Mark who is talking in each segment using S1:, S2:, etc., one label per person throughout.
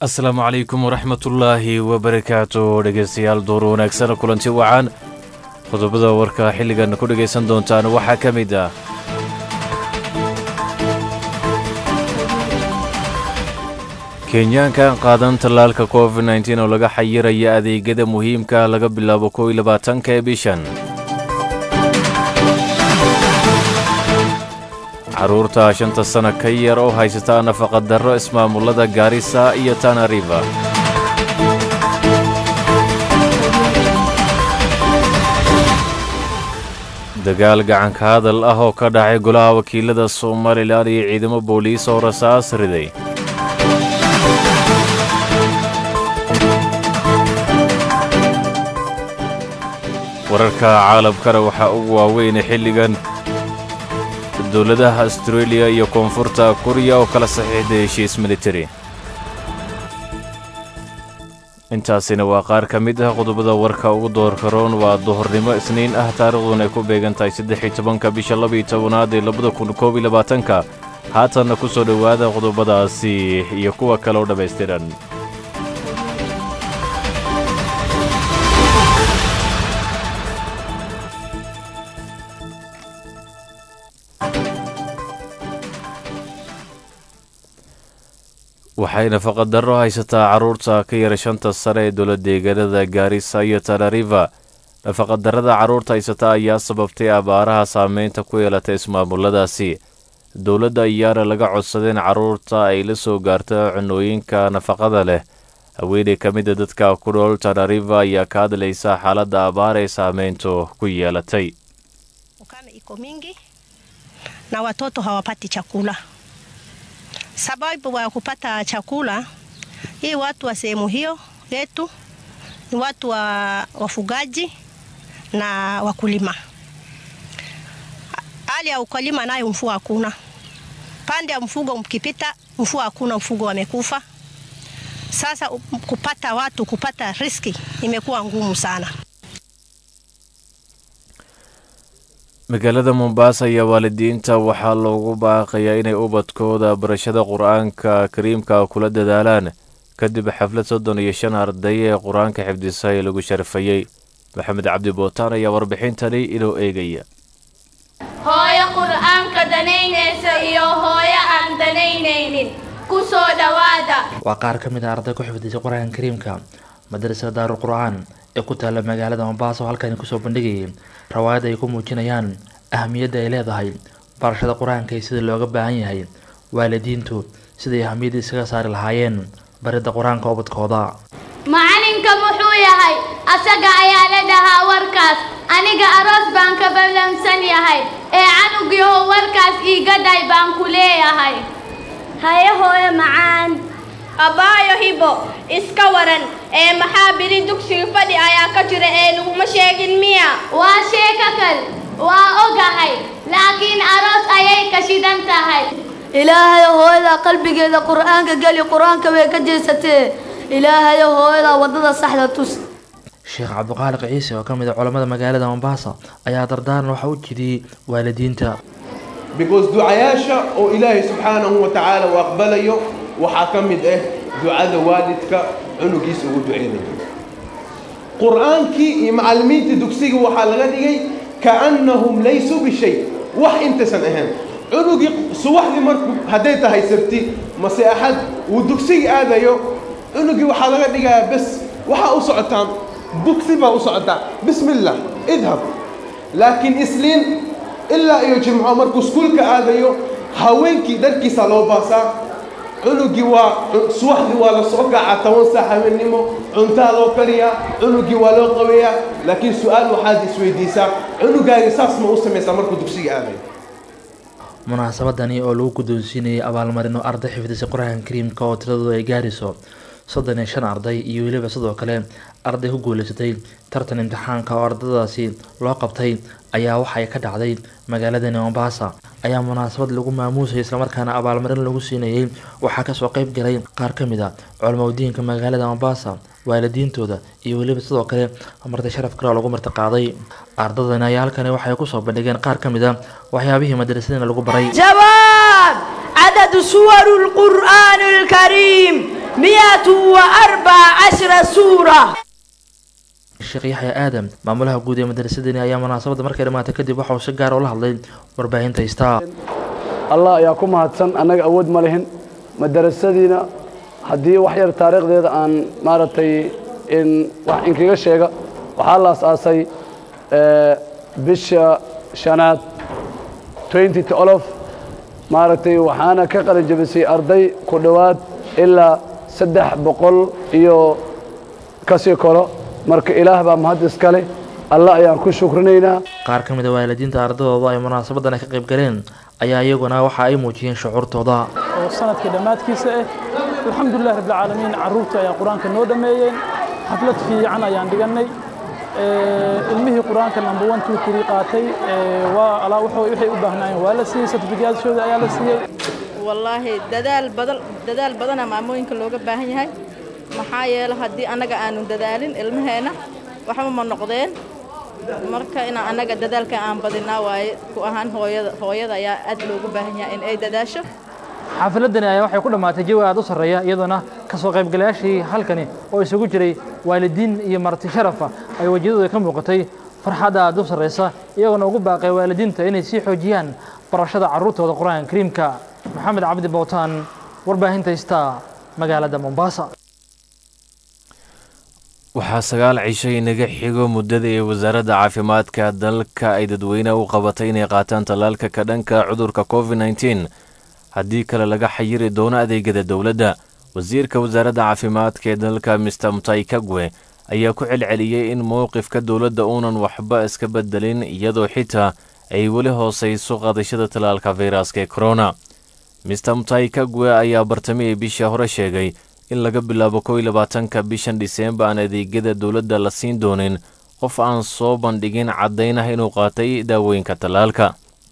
S1: asalaamu calaykum waraxmatullaahi wabarakaatu dhegaystayaal duur wanaagsan kulanti wacan qodobada warka xilligan ku dhegaysan doontaan waxaa ka mid ah kenyaankan qaadan tallaalka covid nteen oo laga xayiraya adeegyada muhiimka laga bilaabo kow iyo labaatanka ee bishan carruurta shanta sana ka yar oo haysata nafaqadarro ismaamullada gaarisa iyo tana river dagaal gacanka hadal ah oo ka dhacay golaha wakiilada somalilan iyo ciidamo booliis oo rasaas riday wararka caalamkana waxaa ugu waaweyna xilligan dowladaha astareeliya iyo koonfurta kuriya oo kala saxiixday heshiis militari intaasina waa qaar ka mid ah qodobada warka ugu doorka roon waa duhurnimo isniin ah taariikhduna ay ku beegan tahay saddex iyo tobanka bisha labaiyo tobanaad ee labada kun koob iyo labaatanka haatanna ku soo dhowaada qodobadaasi iyo kuwa kale oo dhammaystiran waxay nafaqadarro haysataa carruurta ka yara shanta sare ee dowladdeegaanada gaarisa iyo tanariva nafaqadarrada carruurta haysata ayaa sababtay abaaraha saameynta ku yeelatay ismaamulladaasi dowladda ayaana laga codsadeen carruurta ay la soo gaarto cunooyinka nafaqada leh haweeney ka mida dadka ku nool tanariva ayaa ka hadlaysa xaaladda abaar ee saameyntu ku yeelatay
S2: Ukame iko mingi na watoto hawapati chakula. Sababu wa kupata chakula, hii watu wa sehemu hiyo yetu ni watu wa wafugaji na wakulima. Hali ya ukulima nayo mvua hakuna, pande ya mfugo mkipita, mvua hakuna, mfugo wamekufa. Sasa kupata watu kupata riski imekuwa ngumu sana.
S1: magaalada mombasa ayaa waalidiinta waxaa loogu baaqayaa inay ubadkooda barashada qur-aanka kariimka kula dadaalaan kadib xaflad soddon iyo shan arday ee qur-aanka xifdisa ee lagu sharfayey maxamed cabdi bootaan ayaa warbixintani inoo eegaya
S3: hooyo qur'aanka danaynaysa iyo hooyo aan danaynaynin ku soo dhowaada
S4: waa qaar ka mid a arday ku xifdisay qur-aanka kariimka madrasada daarul qur-aan ee ku taalla magaalada mombasa oo halkani kusoo bandhigayay rawaayad ay ku muujinayaan ahamiyadda ay leedahay barashada qur-aanka iyo sida looga baahan yahay waalidiintu siday ahamiyadda isaga saari lahaayeen baridda qur-aanka ubadkooda
S3: macalinka muxuu yahay asaga ayaa la dhahaa warkaas aniga aroos baan ka ballansan yahay ee canugiiho warkaas iiga dhay baan ku leeyahay
S5: haye hooyo macaan
S6: abbaayo hibo iska waran ee maxaa biri dugsiga fadhi ayaa ka jira ee laguma sheegin miya
S3: waa sheeko kal waa ogahay laakiin aroos ayay ka shidan tahay
S5: ilaahayo hooyada qalbigeeda qur-aanka geli qur-aanka way ka jeesatee ilaahayo hooyada waddada saxda tus
S4: sheekh cabdiqaaliq ciise oo ka mid a culammada magaalada mombasa ayaa dardaaran waxa u jidiyey waalidiinta
S7: because ducayaasha oo ilaahay subxaanahu wa tacaala uu aqbalayo waxaa ka mid ah ducada waalidka cunugiisa ugu duceynayo qur-aankii iyo macallimiinta dugsiga waxaa laga dhigay kaannahum laysuu bishay wax intaysan ahayn cunugii subaxdii marku hadday tahay sabti mase axad uu dugsiga aadayo cunugii waxaa laga dhigayaa bes waxaa u socotaan dugsi baa u socotaa bismillah idhab laakiin isliin ilaa iyo jimco markuu iskuulka aadayo haweenkii dharkiisa loo baasaa cunugii waa subaxdii waa la soo kacaa toban saac habeennimo cuntaa loo kariyaa cunugii waa loo qabeeyaa laakiin su-aal waxaad isweydiisaa cunugaaga saas ma u samaysaa markuu dugsiga aadayo
S4: munaasabadani oo lagu guddoonsiinayay abaalmarino arday xifdisay qur-aanka kariimka oo tiradooda ay gaarayso soddon iyo shan arday iyo weliba sidoo kale arday ku guuleysatay tartan imtixaanka oo ardadaasi loo qabtay ayaa waxay ka dhacday magaaladani mombasa ayaa munaasabad lagu maamuusayay islamarkaana abaalmarin lagu siinayay waxaa kasoo qeyb galay qaar ka mid a culamadiinka magaalada mombasa waalidiintooda iyo weliba sidoo kale marti sharaf kale oo lagu martiqaaday ardadani ayaa halkani waxay kusoo bandhigeen qaar ka mid a waxyaabihii madrasadina lagu baray
S5: جواب عدد سور القرآن الكريم
S8: مئة وأربع عشر سورة
S4: sheekh yaxya aadam maamulaha guud ee madrasadani ayaa munaasabadda markay dhammaatay kadib waxa uu si gaar ula hadlay warbaahinta istaa
S9: allah ayaa ku mahadsan annaga awood ma lihin madarasadiina haddii wax yar taariikhdeeda aan maaragtay in wax inkaga sheega waxaa la asaasay bisha shanaad maaragtay waxaana ka qalin jabisay arday ku dhowaad ilaa saddex boqol iyo kasii koro marka ilaah baa mahad iskale allah ayaan ku shukrinaynaa
S4: qaar ka mid a waalidiinta ardadooda ay munaasabadan ka qayb galeen ayaa iyaguna waxa ay muujiyeen shucuurtooda
S10: oo sanadkii dhammaadkiisa ah alxamdulilah rabbilcaalamiin carruurta ayaa qur-aanka noo dhammeeyeen xaflad fiican ayaan dhigannay ilmihii qur-aanka number one two three qaatay waa alaa waxay u baahnaayeen waa la siiyey certificaatshooda ayaa la siiyey
S11: wallaahi dadaal badan dadaal badana maamooyinka looga baahan yahay maxaa yeele haddii annaga aanu dadaalin ilmaheenna waxba ma noqdeen marka inaan annaga dadaalka aan badinaa waaye ku ahaan hooyada hooyada ayaa aad loogu baahan yahay in ay dadaasho
S10: xaafiladani ayaa waxay ku dhammaatay jawi aad u sarreeya iyadoona ka soo qaybgalayaashii halkani oo isugu jiray waalidiin iyo marti sharafa ay wejiyadooda ka muuqatay farxadda aad u sarraysa iyagoona ugu baaqay waalidiinta inay sii xoojiyaan barashada carruurtooda qur-aanka kariimka maxamed cabdi bowtaan warbaahinta istaa magaalada mombasa
S1: waxaa sagaal cisho inaga xigo muddada ee wasaaradda caafimaadka dalka ay dadweynaha u qabatay inay qaataan tallaalka ka dhanka cudurka covid nteen haddii kale laga xayiri doono adeegyada dowladda wasiirka wasaaradda caafimaadka ee dalka mister mutai kagwe ayaa ku celceliyey in mowqifka dowladda uunan waxba iska bedelin iyadoo xitaa ay weli hoosayso qaadashada tallaalka fayraska ee korona mister mutai kagwe ayaa bartamihii bishii hore sheegay in laga bilaabo kow iyo labaatanka bishan dhiseemba aan adeegyada dowladda la siin doonin qof aan soo bandhigin caddaynah inuu qaatay daawooyinka tallaalka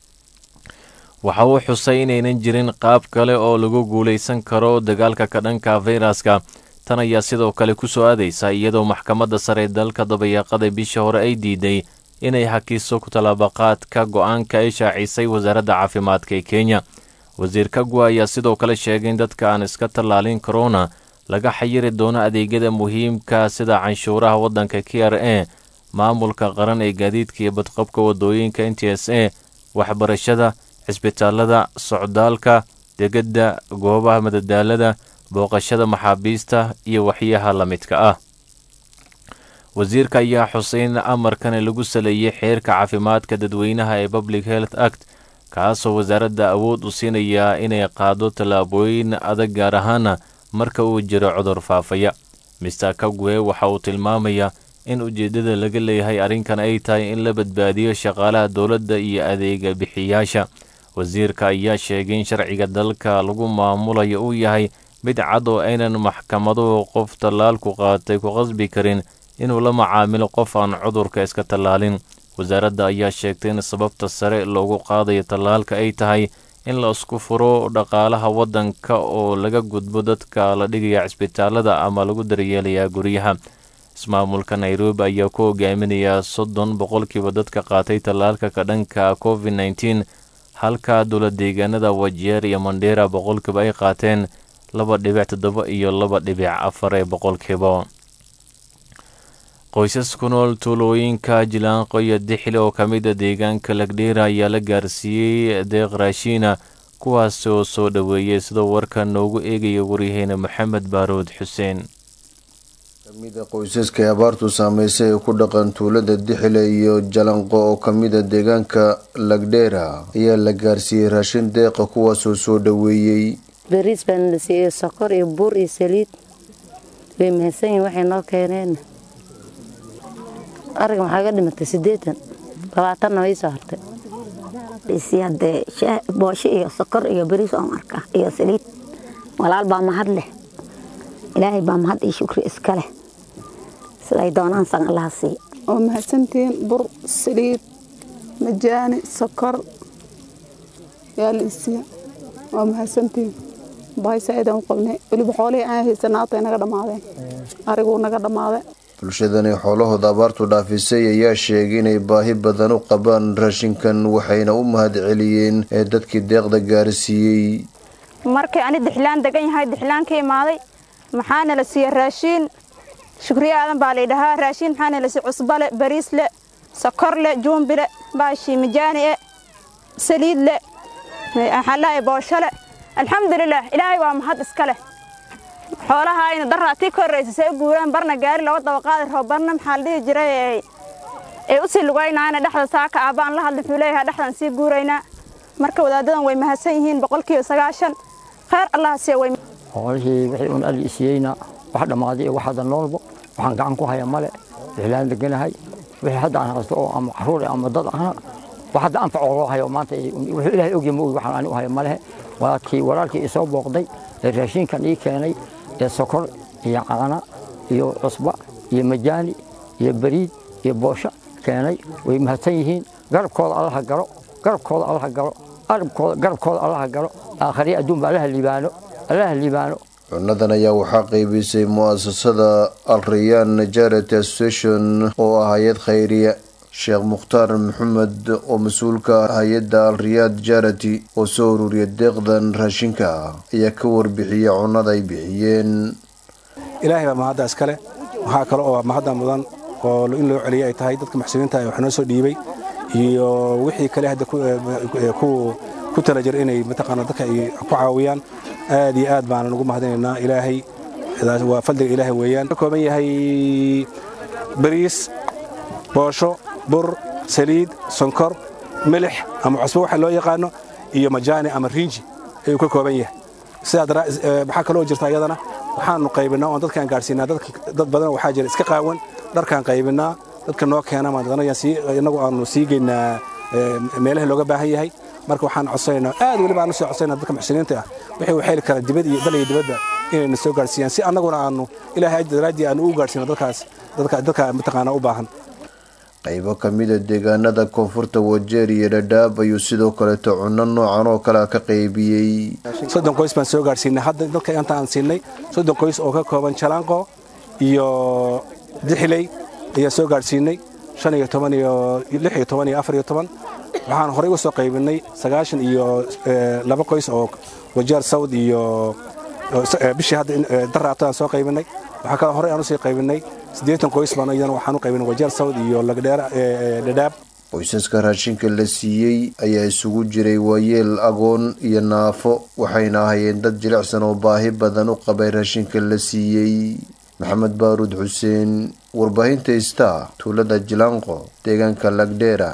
S1: waxa uu xusay inaynan jirin qaab kale oo lagu guulaysan karo dagaalka ka dhanka fayraska tan ayaa sidoo kale ku soo aadaysa iyadoo maxkamadda sare ee dalka dabayaaqada bishii hore ay diiday inay hakiso ku tallaabaqaadka go'aanka ay shaacisay wasaaradda caafimaadka ee kenya wasiir kagwa ayaa sidoo kale sheegay in dadka aan iska tallaalin korona laga xayiri doono adeegyada muhiimka sida canshuuraha waddanka k r a maamulka qaran ee gaadiidka iyo badqabka waddooyinka n t s a waxbarashada cisbitaalada socdaalka degedda goobaha madadaalada booqashada maxaabiista iyo waxyaha la midka ah wasiirka ayaa xusay in amarkani lagu saleeyey xeerka caafimaadka dadweynaha ee public health act kaasoo wasaaradda awood u siinayaa inay qaado tallaabooyin adag gaar ahaana marka uu jiro cudur faafaya mister kagwe waxa uu tilmaamayaa in ujeeddada laga leeyahay arrinkan ay tahay in la badbaadiyo shaqaalaha dowladda iyo adeega bixiyaasha wasiirka ayaa sheegay in sharciga dalka lagu maamulayo uu yahay mid cad oo aynan maxkamaduhu qof tallaalku qaatay ku qasbi karin inuu la macaamilo qof aan cudurka iska tallaalin wasaaradda ayaa sheegtay in sababta sare loogu qaadayo tallaalka ay tahay in la isku furo dhaqaalaha waddanka oo laga gudbo dadka la dhigaya cisbitaalada ama lagu daryeelayaa guryaha ismaamulka nairobi ayaa ku hogaaminayaa soddon boqolkiiba dadka qaatay tallaalka ka dhanka covid nteen halka dowlad deegaanada wajeer iyo mandheera boqolkiiba ay qaateen laba dhibic toddoba iyo laba dhibic afar ee boqolkiiba qoysas ku nool tuulooyinka jilaanqo iyo dixli oo ka mid a deegaanka lagdheera ayaa la gaarsiiyey deeq raashiina kuwaas oo soo dhoweeyey sidoo warka noogu eegaya waryaheena maxamed baarood xuseen
S12: kamida qoysaska ee abaartu saameysay ee ku dhaqan tuulada dixile iyo jalanqo oo kamida deegaanka lagdheera ayaa la gaarsiiyey raashin deeqa kuwaasoo soo dhoweeyey
S13: bariis baan la siiyey sokor iyo buur iyo saliid way mahadsan yihin waxay noo keeneen ariga maxaa ga dhimatay siddeetan labaatanna way soo hartay
S14: hadee boosho iyo sokor iyo bariis oon arka iyo saliid walaal baa mahad leh ilaahay baa mahad iyo shukri iska leh siday doonaan san allaha siiya
S15: oo mahadsantihiin bur saliid majaani sokor yaa la isiiya waa mahadsantihiin bahaysaaidaan u qabnay weliba xoolihii aan haysanaatay naga dhammaadeen ariguu naga dhammaaday
S12: bulshadani xoolahooda abaartu dhaafisay ayaa sheegay inay baahi badan u qabaan raashinkan waxayna u mahad celiyeen ee dadkii deeqda gaarsiiyey
S16: markii ani dixlaan degan yahay dixlaan ka imaaday
S6: maxaana la siiya raashiin shukriye aadan baa laydhahaa raashiin maxaana la siiya cusbale bariisle sokorle juumbile baashii mijaani'e saliidle maxaalahay booshole alxamdulilah ilaahay waa mahad iska leh xoolaha ayna daraa tii ka horraysa say u guuraan barna gaari laba dabaqaadi rabo barna maxaa la dhihi jiray ay u sii lugaynaana dhexda saaka aabbaan la hadli wuxuu leeyahay dhexdan sii guuraynaa marka wadaadadan way mahadsan yihiin boqolkiiba sagaashan khayr allah siya way
S16: xoolihii wixii un alli isiyeyna wax dhammaaday iyo wax hadda noolbo waxaan gacan ku haya male wixlaan deganahay wixii hadda aan haysto oo ama caruur ama dad ahna wax hadda anfac oo loo hayo maanta wuxuu ilaahay ogya ma ogi waxaan ani u hayo malehe waa kii walaalkii isoo booqday ee raashinkan ii keenay ee sokor iyo caana iyo cusba iyo majaani iyo bariid iyo boosho keenay way mahadsan yihiin garabkooda allaha galo garabkooda allaha galo arabkooda garabkooda allaha galo aakhariya adduunba allaha liibaano allaha liibaano
S12: cunadan ayaa waxaa qaybisay mu'asasada alrayaan charity association oo ah hay-ad khayriya sheekh mukhtaar maxamed oo mas-uulka hay-adda alriyaad charity oo soo ururiya deeqdan raashinka ayaa ka warbixiya cunada ay bixiyeen
S17: ilaahay baa mahadda iskale waxaa kale oo mahadda mudan oo in loo celiya ay tahay dadka muxsiniinta wax noo soo dhiibay iyo wixii kale hadda ku tala jir inay mataqaana dadka ay ku caawiyaan aad iyo aad baanan ugu mahadinaynaa ilaahay waa fadliga ilaahay weeyaan ka kooban yahay bariis boosho bur saliid sonkor milix ama cusbo waxa loo yaqaano iyo majaani ama riinji ayuu ka kooban yahay sidaa waxaa kaloo jirta iyadana waxaanu qaybinaa oon dadkaan gaadhsiinaa dad badan waxaa jira iska qaawan dharkaan qaybinaa dadka noo keena inagu aanu sii geynaa meelaha looga baahan yahay marka waxaan codsanaynaa aad weliba aanu soo codsanayna dadka muxsiniinta ah wixii u xeli kara dibad iyo dal iyo dibadda inayna soo gaadhsiiyaan si annaguna aanu ilaahay daraaddii aanu u gaadhsiino dadkaas dadka mataqaana u baahan
S12: qaybo ka mida deegaanada koonfurta wajeer iyo dhadhaab ayuu sidoo kaleeto cunno noocan oo kale ka qaybiyey
S17: soddon qoys baan soo gaadhsiinay hadda dadka inta aan siinay soddon qoys oo ka kooban jalaanqo iyo dixiley ayaa soo gaadhsiinay shan iyo toban iyo lix iyo toban iyo afar iyo toban waxaan horey uga soo qaybinay sagaashan iyo laba qoys oo wajeer sawd iyo bishii hadda daraabta aan soo qaybinay waxaa kaloo horey aan usii qaybinay siddeetan qoys baan iyadana waxaan u qaybinay wajeer sawd iyo lagdheer dhadhaab
S12: qoysaska raashinka la siiyey ayaa isugu jiray waayeel agoon iyo naafo waxayna ahayeen dad jilicsan oo baahi badan u qabay raashinka la siiyey maxamed baaruud xuseen warbaahinta star tuulada jilaanqo deegaanka lagdheera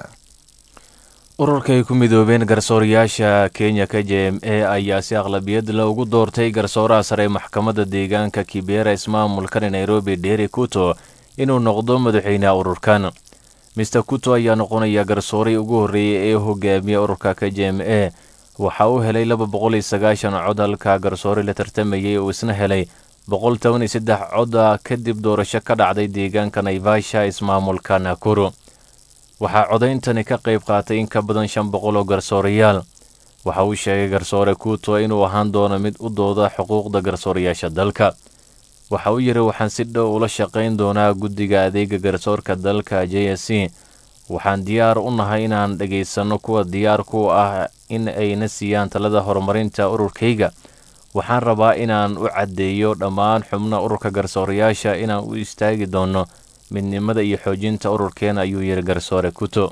S1: ururka ay ku midoobeen garsoorayaasha kenya k j m a ayaa si aqlabiyad la ugu doortay garsooraha sare maxkamadda deegaanka kibera ismaamulkan nairobi dheeri kuto inuu noqdo madaxweynaha ururkan mister kuto ayaa noqonaya garsooray ugu horreeyey ee hogaamiya ururka k j m a waxa uu helay laba boqol iyo sagaashan cod halka garsoore la tartamayay uu isna helay boqol toban iyo saddex coda kadib doorasho ka dhacday deegaanka naivasha ismaamulka nakuru waxaa codayntani ka qayb qaatay in ka badan shan boqol oo garsoorayaal waxa uu sheegay garsoore kuuto inuu ahaan doono mid u dooda xuquuqda garsoorayaasha dalka waxa uu yidhi waxaan si dhow ula shaqayn doonaa guddiga adeega garsoorka dalka j s c waxaan diyaar u nahay inaan dhegaysanno kuwa diyaar ku ah in ayna siiyaan talada horumarinta ururkayga waxaan rabaa inaan u caddeeyo dhammaan xubna ururka garsoorayaasha inaan u istaagi doonno midnimada iyo xoojinta ururkeena ayuu yidhi garsoore kuto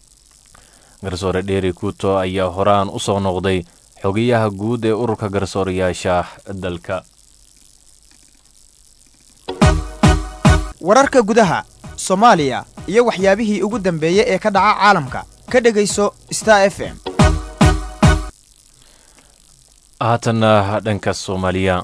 S1: garsoore dheeri kuto ayaa horaan u soo noqday xogayaha guud ee ururka garsoorayaasha dalka
S18: wararka gudaha soomaaliya iyo waxyaabihii ugu dambeeyey ee ka dhaca caalamka ka dhegayso star f m
S1: haatanna dhanka soomaaliya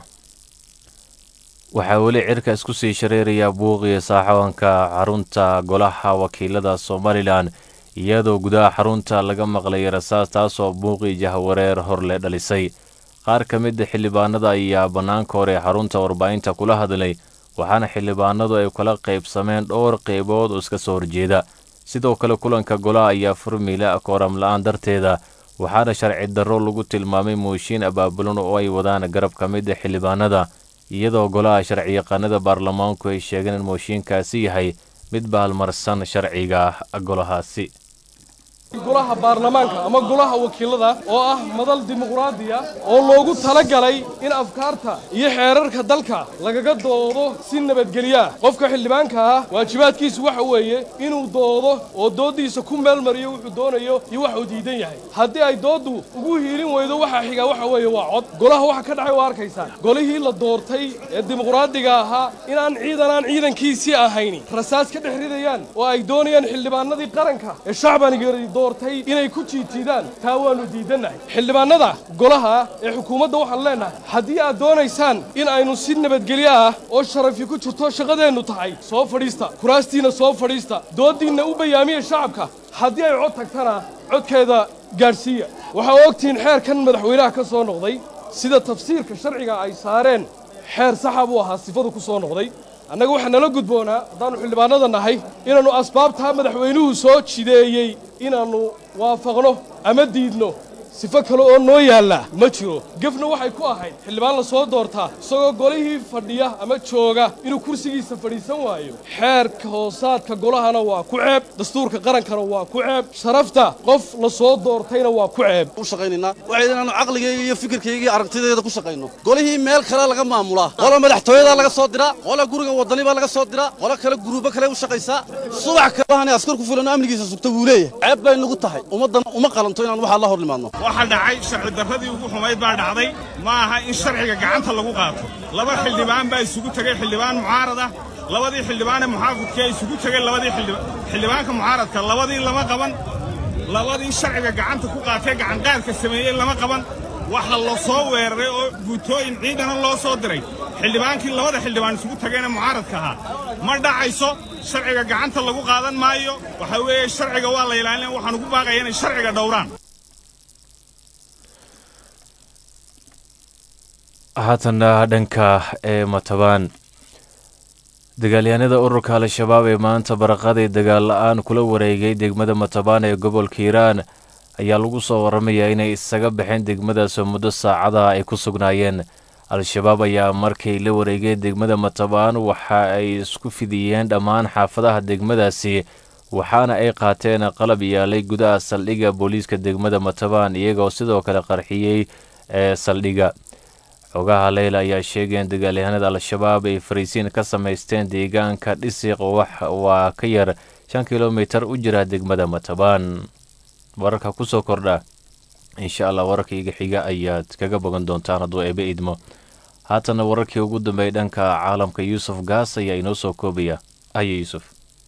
S1: waxaa weli cirka isku sii shareeraya buuqiya saaxawanka xarunta golaha wakiilada somalilan iyadoo gudaha xarunta laga maqlay rasaas taasoo buuqii jahwareer horle dhalisay qaar ka mida xildhibaanada ayaa bannaanka hore xarunta warbaahinta kula hadlay waxaana xildhibaanadu ay kala qaybsameen dhowr qaybood oo iska soo horjeeda sidoo kale kulanka golaha ayaa furmila kooram la-aan darteeda waxaana sharci darro lagu tilmaamay mooshiin abaabulan oo ay wadaan garab ka mida xildhibaanada iyadoo golaha sharciyaqaanada baarlamaanku ay sheegeen in mooshiinkaasi yahay mid baalmarsan sharciga golahaasi
S19: golaha baarlamaanka ama golaha wakiilada oo ah madal dimuqraadiya oo loogu talagalay in afkaarta iyo xeerarka dalka lagaga doodo si nabadgelyo ah qofka xildhibaanka ah waajibaadkiisu waxa weeye inuu doodo oo dooddiisa ku meelmariyo wuxuu doonayo iyo waxuu diidan yahay haddii ay dooddu ugu hiilin weydo waxa xiga waxa weeye waa cod golaha waxa ka dhacay waa arkaysaan golihii la doortay ee dimuqraadiga ahaa inaan ciidan aan ciidankiisii ahayni rasaas ka dhex ridayaan oo ay doonayaan xildhibaanadii qaranka ee shacbaniga doortay inay ku jiitidaan taa waannu diidannahay xildhibaanada golaha ee xukuumadda waxaan leennahay haddii aad doonaysaan in aynu si nabadgelyo ah oo sharafi ku jirto shaqadeennu tahay soo fadhiista kuraastiinna soo fadhiista dooddiinna u bayaamiya shacabka haddii ay cod tagtana codkeeda gaadhsiiya waxaa ogtihiin xeerkan madaxweynaha ka soo noqday sida tafsiirka sharciga ay saareen xeer saxa buu ahaa sifadu ku soo noqday annaga waxaa nala gudboonaa haddaannu xildhibaanada nahay inaannu asbaabtaa madaxweynuhu soo jideeyey inaannu waafaqno ama diidno sifo kale oo noo yaalla ma jiro gefna waxay ku ahayd xildhibaan la soo doortaa isagoo golihii fadhiya ama jooga inuu kursigiisa fadhiisan waayo xeerka hoosaadka golahana waa ku ceeb dastuurka qarankana waa ku ceeb sharafta qof la soo doortayna waa ku ceeb
S20: u shaqaynaynaa waxay inaannu caqligayga iyo fikirkayga iyo aragtideeda ku shaqayno golihii meel kale laga maamulaa qola madaxtooyada laga soo diraa qola guriga wadani baa laga soo diraa qola kale guruubo kale u shaqaysaa subax kalehani askar ku filan oo amnigiisa sugta buu leeyahay ceeb bay nagu tahay ummaddan uma qalanto inaan waxaa la hor nimaadno
S21: waxaa dhacay sharci darradii ugu xumayd baa dhacday ma aha in sharciga gacanta lagu qaato laba xildhibaan baa isugu tegey xildhibaan mucaarad ah labadii xildhibaanee muxaafidkee isugu tegey labadii xildhibaanka mucaaradka labadii lama qaban labadii sharciga gacanta ku qaatee gacanqaadka sameeyey lama qaban waxa la soo weeraray oo guutooyin ciidana loo soo diray xildhibaankii labada xildhibaan isugu tageenee mucaaradka ahaa ma dhacayso sharciga gacanta lagu qaadan maayo waxaa weeye sharciga waa la ilaalina waxaan ugu baaqaya inay sharciga dhowraan
S1: haatanna dhanka ee matabaan dagaalyahanada ururka al-shabaab ee maanta baraqadii dagaal la-aan kula wareegay degmada matabaan ee gobolka hiiraan ayaa lagu soo waramayaa inay isaga baxeen degmadaas muddo saacadaha ay ku sugnaayeen al-shabaab ayaa markay la wareegeen degmada matabaan waxa ay isku fidiyeen dhammaan xaafadaha degmadaasi waxaana ay qaateen qalab yaalay gudaha saldhigga booliiska degmada matabaan iyagoo sidoo kale qarxiyey ee saldhigga xogaha leyla ayaa sheegeen dagaalyahanada al-shabaab ay fariisiin ka samaysteen deegaanka dhisiq waa ka yar shan kilomitar u jira degmada matabaan wararka kusoo kordha insha allah wararka iga xiga ayaad kaga bogan doontaan hadduu eebe idmo haatana wararkii ugu dambeeyay dhanka caalamka yuusuf gaas ayaa inoo soo koobaya haye yuusuf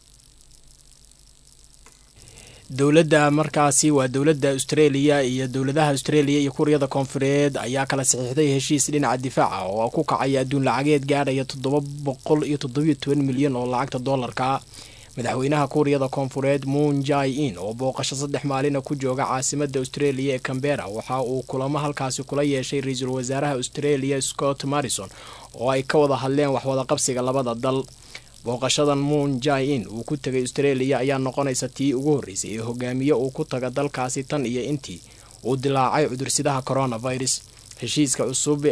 S22: dowladda markaasi waa dowladda australia iyo dowladaha australia iyo kuuriyada koonfureed ayaa kala saxiixday heshiis dhinaca difaaca oo ku kacaya adduun lacageed gaadhaya toddoba boqol iyo toddobiyo toban milyan oo lacagta doolarka madaxweynaha kuuriyada koonfureed moon jai in oo booqasho saddex maalina ku jooga caasimada australia ee cambera waxa uu kulamo halkaasi kula yeeshay ra-iisul wasaaraha australia scott marrison oo ay ka wada hadleen waxwadaqabsiga labada dal booqashadan moon jai in uu ku tegay australia ayaa noqonaysa tii ugu horreysay ee hogaamiye uu ku taga dalkaasi tan iyo intii uu dilaacay cudursidaha coronavirus heshiiska cusub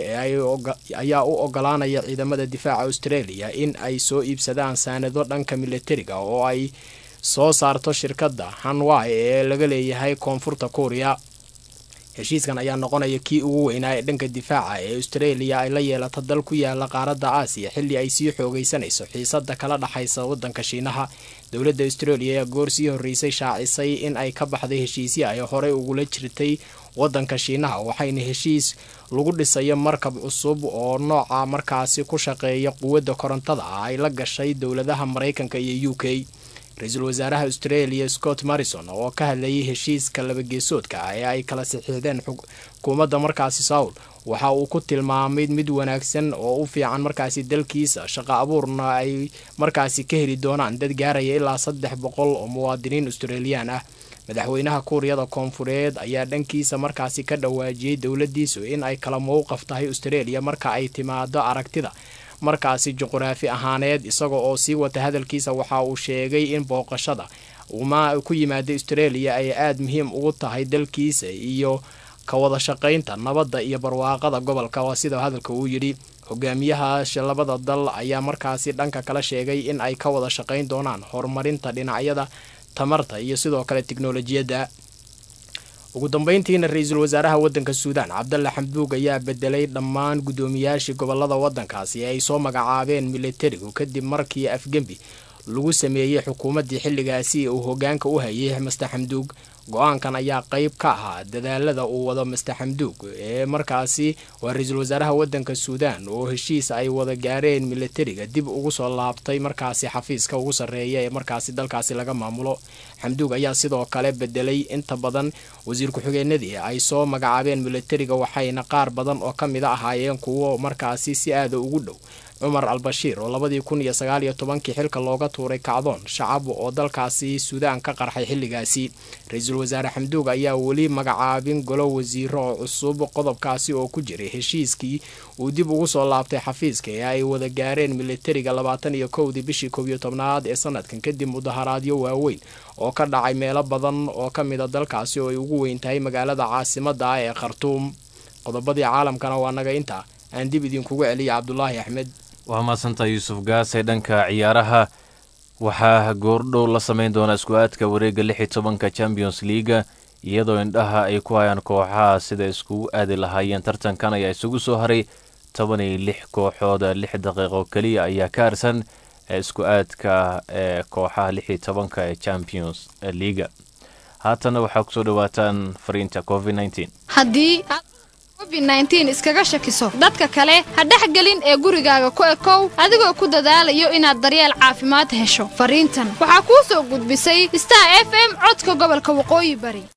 S22: ayaa u ogolaanaya ciidamada difaaca australia in ay soo iibsadaan saanado dhanka militariga oo ay soo saarto shirkadda hanwai ee laga leeyahay koonfurta kuuriya heshiiskan ayaa noqonaya kii ugu weynaa ee dhanka difaaca ee australia ay la yeelato dal ku yaala qaaradda aasiya xilli ay sii xoogaysanayso xiisada kala dhexaysa wadanka shiinaha dowladda australia ayaa goor sii horreysay shaacisay in ay ka baxday heshiisya ay horey ugula jirtay wadanka shiinaha waxayna heshiis lagu dhisayo markab cusub oo nooca markaasi ku shaqeeya quwadda korontada ah ay la gashay dowladaha maraykanka iyo u k ra-iisul wasaaraha australia scott marrison oo ka hadlayay heshiiska labageesoodka ah ee ay kala saxiixdeen xukuumadda markaasi sawl waxa uu ku tilmaamay mid wanaagsan oo u fiican markaasi dalkiisa shaqo abuurna ay markaasi ka heli doonaan dad gaaraya ilaa saddex boqol oo muwaadiniin australiyaan ah madaxweynaha kuuriyada koonfureed ayaa dhankiisa markaasi ka dhawaajiyey dowladiisu in ay kala mowqaf tahay australia marka ay timaado aragtida markaasi juquraafi ahaaneed isaga oo sii wata hadalkiisa waxa uu sheegay in booqashada uma ku yimaada australia ay aada muhiim ugu tahay dalkiisa iyo ka wada shaqaynta nabadda iyo barwaaqada gobolka waa sida hadalka uu yidhi hogaamiyaha labada dal ayaa markaasi dhanka kala sheegay in ay ka wada shaqayn doonaan horumarinta dhinacyada tamarta iyo sidoo kale tiknolojiyadda ugu dambeyntiina ra-iisul wasaaraha waddanka suudaan cabdalla xamduug ayaa bedelay dhammaan guddoomiyaashii gobolada waddankaasi ee ay soo magacaabeen militarigu kadib markii afgembi lagu sameeyey xukuumaddii xilligaasi uu hoggaanka u hayay master xamduug go-aankan ayaa qayb ka ahaa dadaalada uu wado master xamduug ee markaasi waa ra-iisul wasaaraha waddanka suudaan oo heshiis ay wada gaareen militariga dib ugu soo laabtay markaasi xafiiska ugu sarreeya ee markaasi dalkaasi laga maamulo xamduug ayaa sidoo kale bedelay inta badan wasiir ku-xigeenadii ay soo magacaabeen militariga waxayna qaar badan oo ka mid a ahaayeen kuwo markaasi si aada ugu dhow cumar al-bashiir oo labadii kun iyo sagaal iyo tobankii xilka looga tuuray kacdoon shacab oo dalkaasi suudaan ka qarxay xilligaasi ra-iisul wasaare xamduug ayaa weli magacaabin golo wasiiro oo cusub qodobkaasi oo ku jiray heshiiskii uu dib ugu soo laabtay xafiiska ee ay wada gaareen militariga labaatan iyo kowdii bishii koob iyo tobnaad ee sanadkan kadib mudaharaadyo waaweyn oo ka dhacay meelo badan oo ka mid a dalkaasi oo ay ugu weyn tahay magaalada caasimadda ah ee khartuum qodobadii caalamkana waa naga intaa aan dib idinkugu celiya cabdulaahi axmed
S1: waa mahadsantaa yuusuf gaase dhanka ciyaaraha waxaa goordhow la samayn doonaa isku-aadka wareegga lix iyo tobanka champions leaga iyadoo indhaha ay ku hayaan kooxaha sida iskugu aadi lahaayeen tartankan ayaa isugu soo haray toban iyo lix kooxood lix daqiiqo keliya ayaa ka harsan isku-aadka ee kooxaha lix iyo tobanka ee champions leaga haatana waxaa kusoo dhawaataan fariinta covid nneteen
S2: haddii covid-19 iskaga shakiso dadka kale ha dhexgelin ee gurigaaga ku ekow adigoo ku dadaalayo inaad daryeel caafimaad hesho fariintan waxaa kuu soo gudbisay star f m codka gobolka waqooyi bari